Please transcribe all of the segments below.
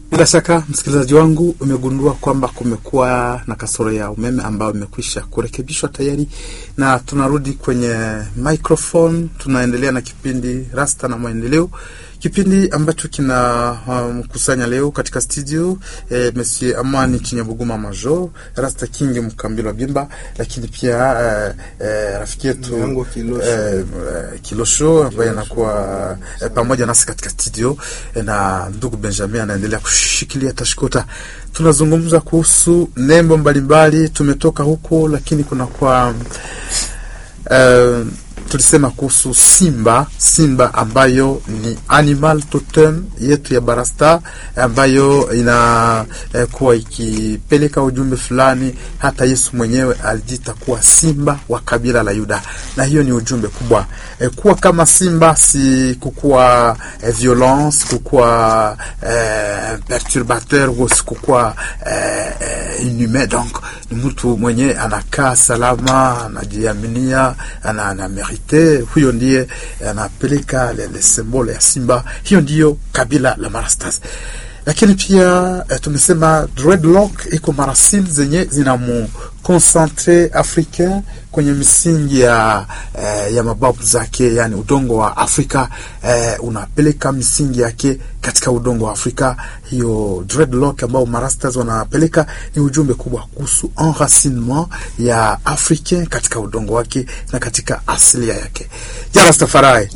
Bila shaka msikilizaji wangu, umegundua kwamba kumekuwa na kasoro ya umeme ambayo imekwisha kurekebishwa tayari, na tunarudi kwenye microphone. Tunaendelea na kipindi Rasta na Maendeleo, kipindi ambacho kina mkusanya um, leo katika studio eh, Monsieur Amani Chinyabuguma Major, Rasta King Mkambilo Bimba, lakini pia eh, eh, rafiki yetu eh, Kilosho ambaye anakuwa eh, pamoja nasi katika studio eh, na ndugu Benjamin anaendelea kushikilia tashkota. Tunazungumza kuhusu nembo mbalimbali, tumetoka huko, lakini kuna kwa uh, tulisema kuhusu simba, simba ambayo ni animal totem yetu ya Barasta ambayo inakuwa eh, ikipeleka ujumbe fulani. Hata Yesu mwenyewe alijita kuwa simba wa kabila la Yuda, na hiyo ni ujumbe kubwa eh, kuwa kama simba, si kukuwa eh, violence, kukuwa eh, perturbateur, si kukuwa eh, eh, inhumain. Donc ni mtu mwenye anakaa salama, anajiaminia, ana, ana huyo ndiye anapeleka le symbole ya simba. Hiyo ndiyo kabila la Marastas. Lakini pia eh, tumesema dreadlock iko marasili zenye zinamu concentre africain kwenye misingi ya eh, ya mababu zake, yani udongo wa Afrika eh, unapeleka misingi yake katika udongo wa Afrika. Hiyo dreadlock ambao marastas wanapeleka ni ujumbe kubwa kuhusu enracinement ya africain katika udongo wake na katika asilia yake. Jarastafari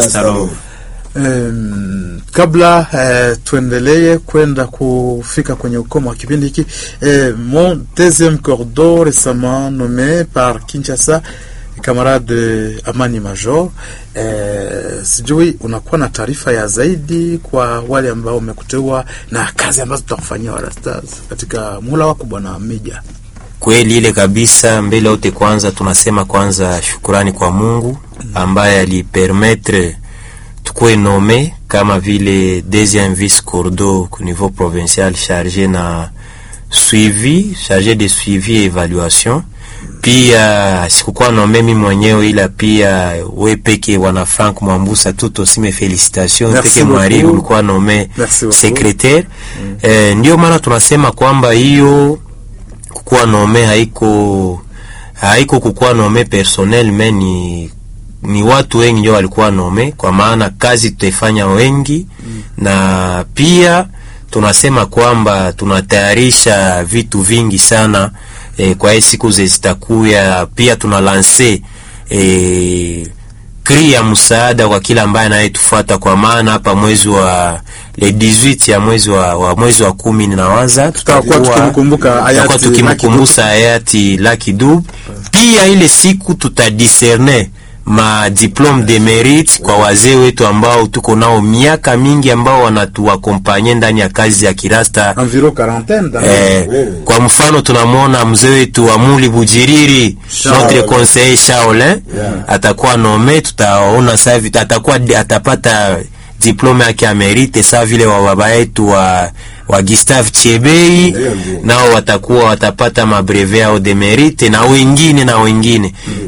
Um, kabla uh, tuendelee kwenda kufika kwenye ukomo wa kipindi hiki uh, mon deuxième cordeau récemment nommé par Kinshasa camarade Amani Major uh, sijui unakuwa na taarifa ya zaidi kwa wale ambao wamekuteua na kazi ambazo tutakufanyia Warastars katika mula wako bwana Meja. Kweli ile kabisa. Mbele yote, kwanza tunasema kwanza shukurani kwa Mungu ambaye alipermettre tukuwe nome kama vile deuxième vice cordo au niveau provincial chargé na suivi chargé de suivi et évaluation. Pia sikukuwa nome mimi mwenyewe, ila pia we peke wana Frank Mwambusa tout aussi mes félicitations peke Marie ulikuwa nome secrétaire mm. Eh, ndio maana tunasema kwamba hiyo kukuwa nome haiko haiko kukuwa nome personnel meni ni watu wengi ndio walikuwa nome, kwa maana kazi tutaifanya wengi mm. na pia tunasema kwamba tunatayarisha vitu vingi sana e, kwa hii siku zitakuya. Pia tuna lanse e, kri ya msaada kwa kila ambaye anayetufuata, kwa maana hapa mwezi wa le 18 ya mwezi wa, wa mwezi wa kumi ninawaza tutakuwa tukimkumbuka tukimkumbusha hayati Lucky Dube. Pia ile siku tutadiscerne ma diplome de mérite kwa wazee wetu ambao tuko nao miaka mingi ambao wanatuakompanye ndani ya kazi ya kirasta eh, kwa mfano tunamwona mzee wetu Amuli Bujiriri notre conseiller Shaolin yeah. atakuwa nome, tutaona savi atakuwa atapata diplome yake ya mérite sawa vile wa baba yetu wa wa Gustave Chebei nao watakuwa watapata mabreve yao de mérite na wengine na wengine